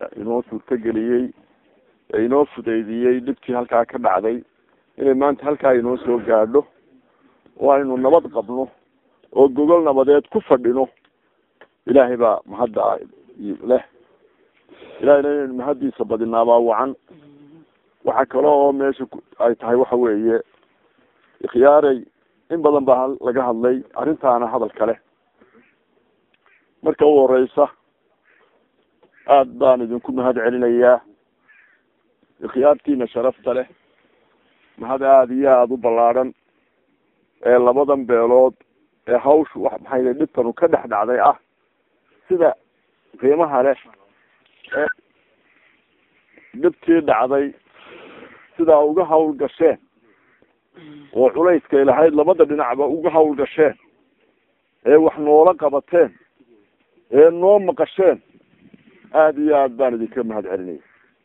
inoo suurtageliyey ee inoo fudeydiyey dhibtii halkaa ka dhacday inay maanta halkaa inoo soo gaadho oo aynu nabad qabno oo gogol nabadeed ku fadhino ilaahay baa mahadda leh ilahayna inaynu mahaddiisa badinaabaa wacan waxaa kale oo meesha ay tahay waxa weeye ikhyaaray in badan baa laga hadlay arrintaana hadal kale marka u horeysa aada baan idinku mahad celinayaa ikhyaartiina sharafta leh mahad aada iyo aada u ballaadhan ee labadan beelood ee hawshu wax maxay dhibtanu ka dhex dhacday ah sida qiimaha leh ee dhibtii dhacday sidaa uga hawl gasheen oo culayskay lahayd labada dhinacba uga hawl gasheen ee wax noola qabateen ee noo maqasheen aada iyo aad baan idinka mahad celinaya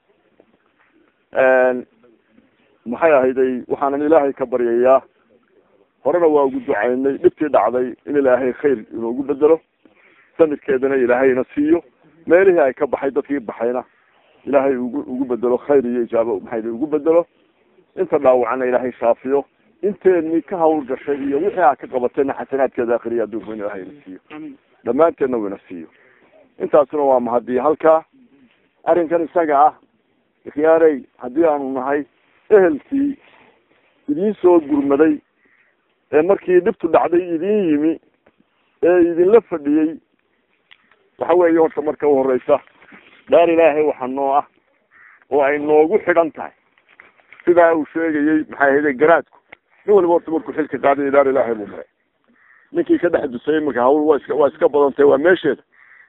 maxay ahayday waxaanan ilaahay ka baryayaa horena waa ugu ducaynay dhibtii dhacday in ilaahay khayr inoogu bedelo sanadkeedana ilaahayna siiyo meelihii ay ka baxay dadkii baxayna ilaahay ugu ugu bedelo khayr iyo ijaabo maxay ugu bedelo inta dhaawacana ilaahay shaafiyo inteenii ka hawl gashay iyo wixii aa ka qabatayna xasanaadkeeda akhriya adduunka in ilaahay na siiyo dhammaanteedna wina siiyo intaasuna waa mahadii halkaa arrinkan isaga ah ikhyaarey haddii aanu nahay ehelkii idiin soo gurmaday ee markii dhibtu dhacday idiin yimi ee idinla fadhiyey waxa weeye horta marka u horeysa daar ilaahay waxa noo ah oo ay noogu xidhan tahay sidaa uu sheegayey maxay ahayde garaadku nin waliba horta markuu xilka qaaday daar ilaahay buu maray ninkii ka dhex dusay iminka hawl waa iska waa iska badantahy waa meesheeda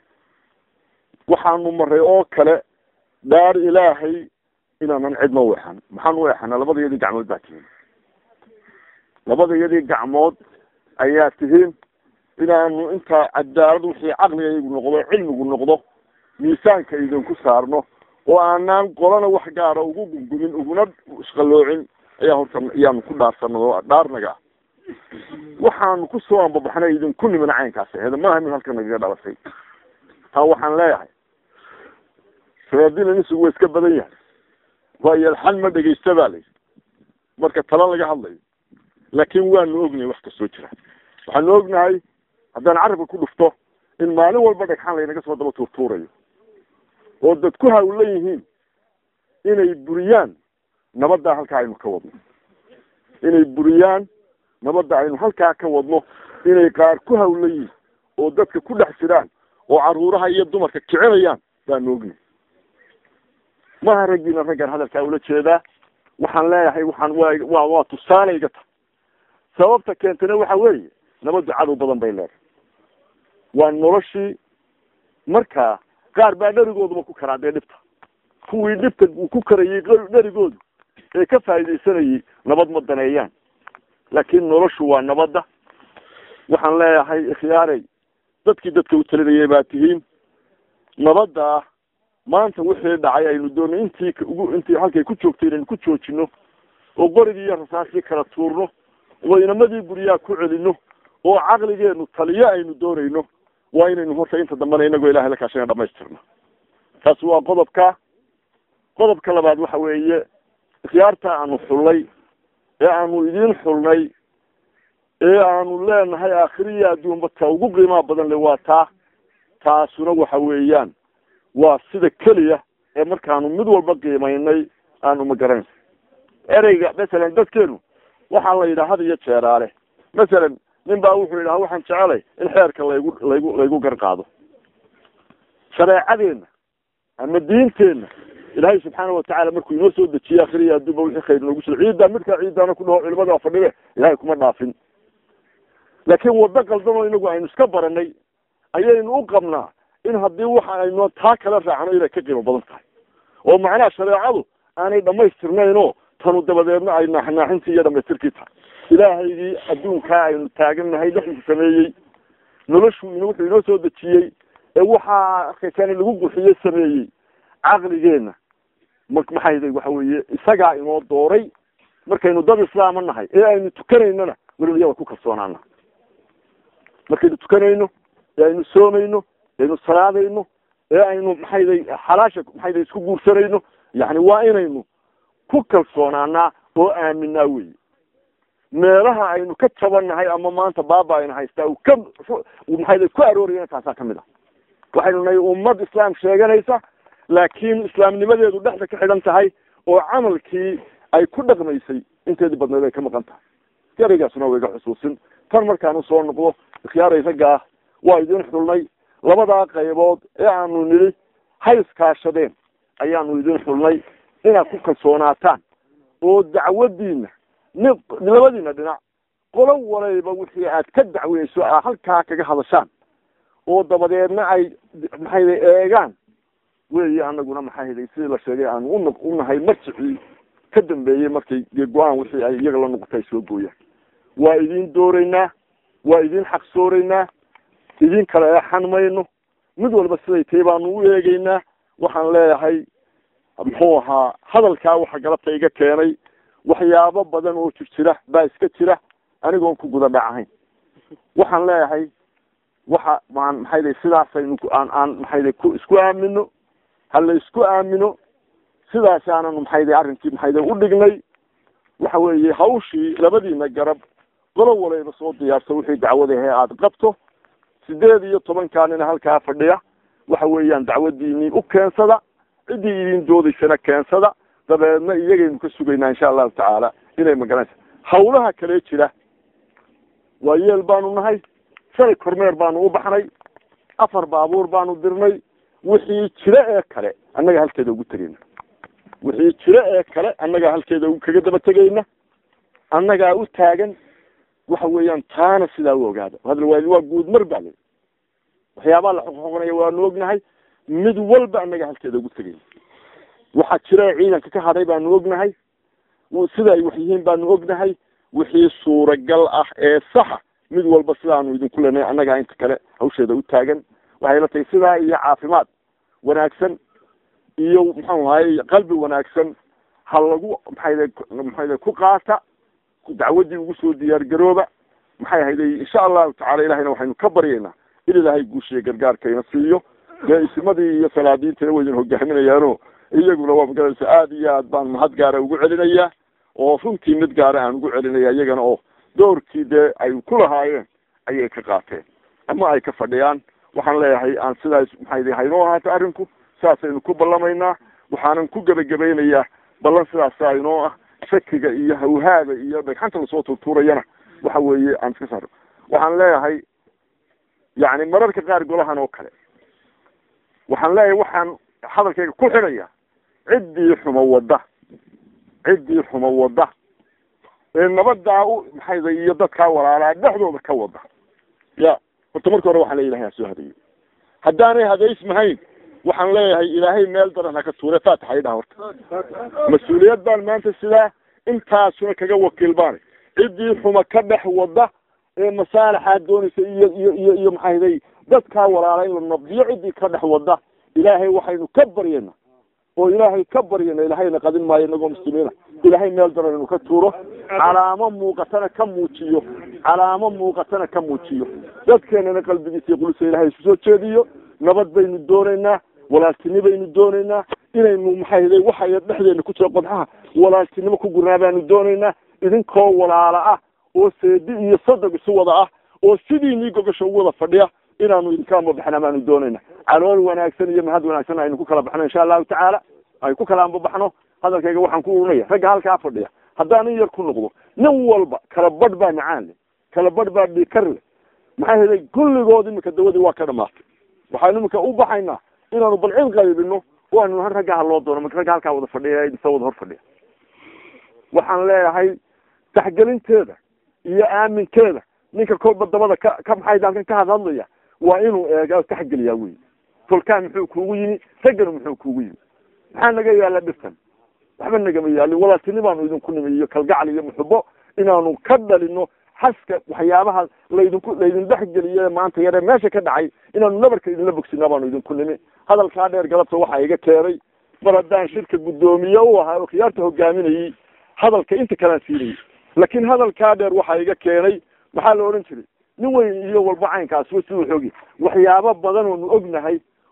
waxaanu maray oo kale daar ilaahay inaanan cidna u exan maxaan u exana labada iyadii gacmood baa tihiin labada iyadii gacmood ayaa tihiin inaanu intaa cadaalad wixii caqligaygu noqdo cilmigu noqdo miisaanka idinku saarno oo aanaan qolana wax gaara ugu gungumin uguna isqaloocin ayaa horta iyaanu ku dhaarsanay oo dhaarnaga ah waxaanu kusoo ambabaxnay idinku nimin caynkaas aheeda maaha mid halka nagaga dhalasay taa waxaan leeyahay sabaabdina nisugu waa iska badan yahay waayo alxal ma dhegeysta baa layidhi marka tala laga hadlayo laakin waanu ognahay wax kastoo jira waxaanu ognahay haddaan carabka ku dhufto in maalin walba dhagxaan laynaga soo daba tuurtuurayo oo dad ku hawlan yihiin inay buriyaan nabaddaa halkaa aynu ka wadno inay buriyaan nabadda aynu halkaa ka wadno inay qaar ku hawlan yihiin oo dadka ku dhex jiraan oo caruuraha iyo dumarka kicinayaan baanu ognahay maha raggiina raggaan hadalkaa ula jeedaa waxaan leeyahay waxaan waa waa waa tusaale iga tahay sababta keentana waxa weeye nabaddu cadow badan bay leedahay waa noloshii markaa qaar baa dherigooduba ku karaa dee dhibta kuwii dhibta uu ku karayay dherigoodu ee ka faaidaysanayay nabad ma daneeyaan laakiin noloshu waa nabadda waxaan leeyahay ikhyaarey dadkii dadka u talinayay baa tihiin nabadda maanta wixii dhacay aynu doonay intii ugu intii halkay ku joogtay inaynu ku joojino oo qorigii iyo rasaasii kala tuurno oo inamadii guryaha ku celino oo caqligeenu taliyo aynu doonayno waa inaynu horta inta dambena inagoo ilahay la kaashana dhamaystirno taasi waa qodobka qodobka labaad waxa weeye ikhyaarta aanu xullay ee aanu idiin xulnay ee aanu leenahay aakhiriya adduunba ta ugu qiimaha badan le waa taa taasuna waxa weeyaan waa sida keliya ee markaanu mid walba qiimaynay aanu magaran ereyga masalan dadkeenu waxaa la yidhaha had iyo jeeraale masalan nin baa wuxuu yidhaha waxaan jecelay in xeerka laygu laygu laygu gar qaado shareecadeenna ama diinteenna ilaahay subxaana watacaala markuu inoo soo dejiye akhriya adduunba wixii khayr noogu jiro ciiddaa midkaa ciiddaana ku dhaho culimada fadhibe ilahay kuma dhaafin laakiin waddo qaldanoo inagu aynu iska baranay ayaynu u qabnaa in haddii waxa aynu taa kala raacno inay ka qiimo badan tahay oo macnaha shareecadu aanay dhamaystirnayn oo tanu dabadeedna ay naaxnaaxintii iyo dhamaystirkii tahay ilaahaygii adduunkaa aynu taagannahay dhexdiisa sameeyey noloshu in wuxuu inoo soo dejiyey ee waxaa arkaysaani lagu qurxiyey sameeyey caqligeenna ma maxay waxa weeye isagaa inoo dooray markaynu dad islaama nahay ee aynu tukanaynona weliba iyada ku kalsoonaana markaynu tukanayno ee aynu soomayno aynu salaadayno ee aynu maxayday xalaasha maxayday isku guursanayno yani waa inaynu ku kalsoonaanaa oo aaminaa weyi meelaha aynu ka tabannahay ama maanta baaba ayna haystaa uu ka maxayday ku aroorayana taasaa kamid ah waxaynu nahay ummad islaam sheeganaysa laakiin islaamnimadeedu dhexda ka xidhan tahay oo camalkii ay ku dhaqmaysay inteedii badneed ay ka maqan tahay ereygaasuna waa iga xusuusin tan markaan usoo noqdo ikhyaaray ragga ah waa idin xulnay labadaa qaybood ee aanu nidhi hay iskaashadeen ayaanu idin xulnay inaad ku kalsoonaataan oo dacwadiina ni labadiina dhinac qolo walayba wixii aad ka dacweyso aa halkaa kaga hadashaan oo dabadeedna ay maxayday eegaan weyi anaguna maxayday sidii la sheegay aanu un unahay marjicii ka dambeeyey markay dee go-aan wixii ay iyaga la noqotay ay soo gooyaan waa idin dooreynaa waa idin xaqsooreynaa idin kala eexan mayno mid walba siday tahay baanu u eegeynaa waxaan leeyahay muxuu ahaa hadalkaa waxa galabta iga keenay waxyaabo badan oo jir jira baa iska jira anigoon ku guda dhacahayn waxaan leeyahay waxa maan maxayday sidaasaynu aan aan maxayday ku isku aamino hala isku aamino sidaas aananu maxayday arrinkii maxayday u dhignay waxa weeye hawshii labadiina garab qolo walayba soo diyaarsa wixii dacwadahe aada qabto sideed iyo tobankaa nina halkaa fadhiya waxa weeyaan dacwadiinii u keensada ciddii idin doodaysana keensada dabeedna iyagaynu ka sugaynaa insha allahu tacaala inay magaranaysa hawlaha kale jira waa yeel baanu nahay shalay kormeer baanu u baxnay afar baabuur baanu dirnay wixii jira ee kale annaga halkeeda ugu tegayna wixii jira ee kale annagaa halkeeda kaga daba tegayna annagaa u taagan waxa weeyaan taana sidaa u ogaada hadal waa waa guud mar baa le waxyaabaha la xoqxoqonaya waanu ognahay mid walba annaga halkeeda ugu tegayna waxaa jira ciidanka ka hadhay baanu ognahay sida ay wax yihiin baanu ognahay wixii suuragal ah ee saxa mid walba sidaanu idinku leenahay annagaa inta kale hawsheeda u taagan waxay la tahay sidaa iyo caafimaad wanaagsan iyo muxuu ahaye qalbi wanaagsan ha lagu maxayda maxayda ku qaata dacwadii ugu soo diyaar garooba maxay ahayday insha allahu tacala ilahayna waxaynu ka baryaynaa in ilaahay guushiya gargaarkayna siiyo dee isimadii iyo salaadiintana waydin hogaaminayaano iyaguna waa magaranaysa aada iyo aad baan mahad gaara ugu celinayaa oo runtii mid gaara aan ugu celinaya iyagana oo doorkii dee ay ku lahaayeen ayay ka qaateen ama ay ka fadhiyaan waxaan leeyahay aan sidaas maxayda haynoo ahaato arrinku saasaynu ku ballamaynaa waxaanan ku gebagabaynayaa ballan sidaasa inoo ah shakiga iyo hawhaada iyo dhagxanta lasoo tuurtuurayana waxa weeye aan iska saaro waxaan leeyahay yani mararka qaar golahan oo kale waxaan leeyahay waxaan hadalkayga ku xidhaya ciddii xumo wadda ciddii xumo wadda ee nabadaa u maxayda iyo dadkaa walaalaa dhexdooda ka wada ya horta marka hore waxaan le ilahay ha soo hadeeyo haddaanay hadaysmahayn waxaan leeyahay ilaahay meel daran haka tuure faatixa idhaha horta mas-uuliyad baan maanta sidaa intaasuna kaga wakiil baanay ciddii xuma ka dhex wada ee masaalaxaa doonaysa iyo iyo iyo iyo maxayday dadkaa walaala in la nabdiyo ciddii ka dhex wada ilaahay waxaynu ka baryayna oo ilaahay ka baryayna ilaahayna qadin maayo inagoo muslimiina ilaahay meel daran inuu ka tuuro calaamo muuqatana ka muujiyo calaamo muuqatana ka muujiyo dadkeenana qalbigiisa iyo qulusa ilahay isu soo jeediyo nabad baynu doonaynaa walaaltini baynu doonaynaa inaynu maxayday waxay dhexdeena ku jira qodxaha walaaltinimo ku gurnaa baanu doonaynaa idinkoo walaala ah oo seedi iyo sadog isu wada ah oo sidiinii gogasha ugu wada fadhiya inaanu idinka ambabaxna baanu doonayna calool wanaagsan iyo mahad wanaagsan aynu ku kala baxno insha allahu tacaala ay ku kala ambabaxno hadalkayga waxaan ku urinaya ragga halkaa fadhiya haddaan in yar ku noqdo nin walba kala badh baa macaan le kala badh baa dhikar le maxaa helay kulligood imika dawadii waa ka dhamaatay waxaanu imika u baxaynaa inaanu balcid qaybino oo aanu nahan ragga ha loo doono marka ragga halkaa wada fadhiya isa wada hor fadhiya waxaan leeyahay taxgelinteeda iyo aaminkeeda ninka kolba dabada ka ka maxay halkan ka hadhadlaya waa inuu eega taxgeliyaa wey tolkaan muxuu kuugu yimi raggana muxuu kuugu yimi maxaa naga yaala dhirtan waxba nagama yaalin walaaltini baanu idinku nimi iyo kalgacal iyo muxubo inaanu ka dhalino xaska waxyaabaha laydinku laydin dhexgeliye maanta yare meesha ka dhacay inaanu nabarka idinla bogsina baanu idinku nimi hadalkaa dheer galabta waxaa iga keenay mar haddaan shirka guddoomiye u ahaa oo khiyaarta hogaaminayey hadalka inta kalaan siinayay laakiin hadalkaa dheer waxaa iga keenay maxaa la odhan jiray nin weyn iyo walba caynkaas wa siduu xoogi waxyaabo badan oonu ognahay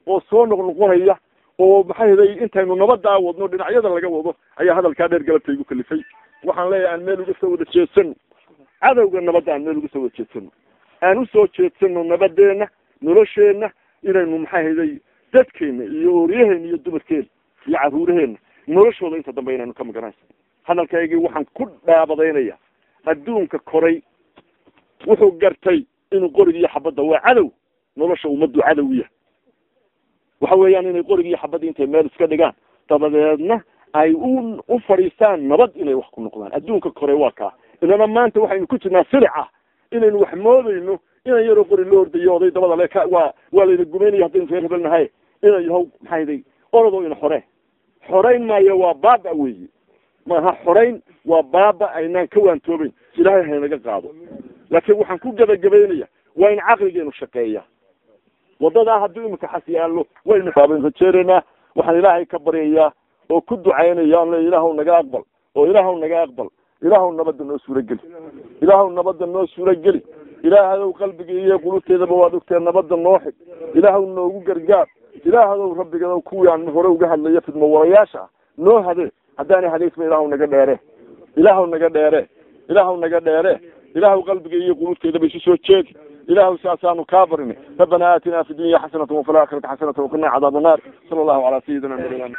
oo soo noqnoqonaya oo maxay haday intaynu nabadaa wadno dhinacyada laga wado ayaa hadalkaa dheer galabta igu kalifay waxaan leeyahay aan meel uga soo wada jeedsano cadowga nabadda aan meel uga soo wada jeedsano aan usoo jeedsano nabadeena nolosheenna inaynu maxay hayday dadkeena iyo ooryaheena iyo dumarkeena iyo caruuraheena noloshooda inta dambe inaynu ka maganayso hadalkaygii waxaan ku dhaabadaynaya adduunka koray wuxuu gartay inuu qorigiiyo xabadda waa cadow nolosha ummaddu cadow yahay waxa weeyaan inay qorigiiyo xabadda intay meel iska dhigaan dabadeedna ay u u fadhiistaan nabad inay wax ku noqdaan adduunka koray waa kaa inana maanta waxaynu ku jirnaa silica inaynu wax moodayno inan yaroo qori loo ordayo oday dabada le ka waa waa layna gumaynaya haddaynu reer hebelnahay ina yahow maxayday orodoo ina xore xorayn maayo waa baaba weyi maaha xorayn waa baaba aynaan ka waantoobeyn ilaahay haynaga qaado laakiin waxaan ku gebagabaynaya waa in caqligeenu shaqeeya wadadaa haddii imika xas yaallo waynu baaban rajeeraynaa waxaan ilaahay ka baryayaa oo ku ducaynaya an le ilaahw naga aqbal oo ilaahw naga aqbal ilaahw nabadda noo suurageli ilaahw nabadda noo suurageli ilaahadow qalbiga iyo qulubteedaba waad ogtee nabadda noo xig ilaahw noogu gargaar ilaahadow rabbigadow kuwii aan hore uga hadlaya fidmo warayaasha ah noo hadee haddaanay hadaysba ilaahw naga dheere ilaahw naga dheere ilaahw naga dheere ilaahw qalbiga iyo qulubteedaba isu soo jeedi ilaahw saasaanu kaa barinay rabbana aatina fi dunya xasanata wafi laakhirati xasanata waqina cadaab annaar sala allahu calaa sayidina nabiyina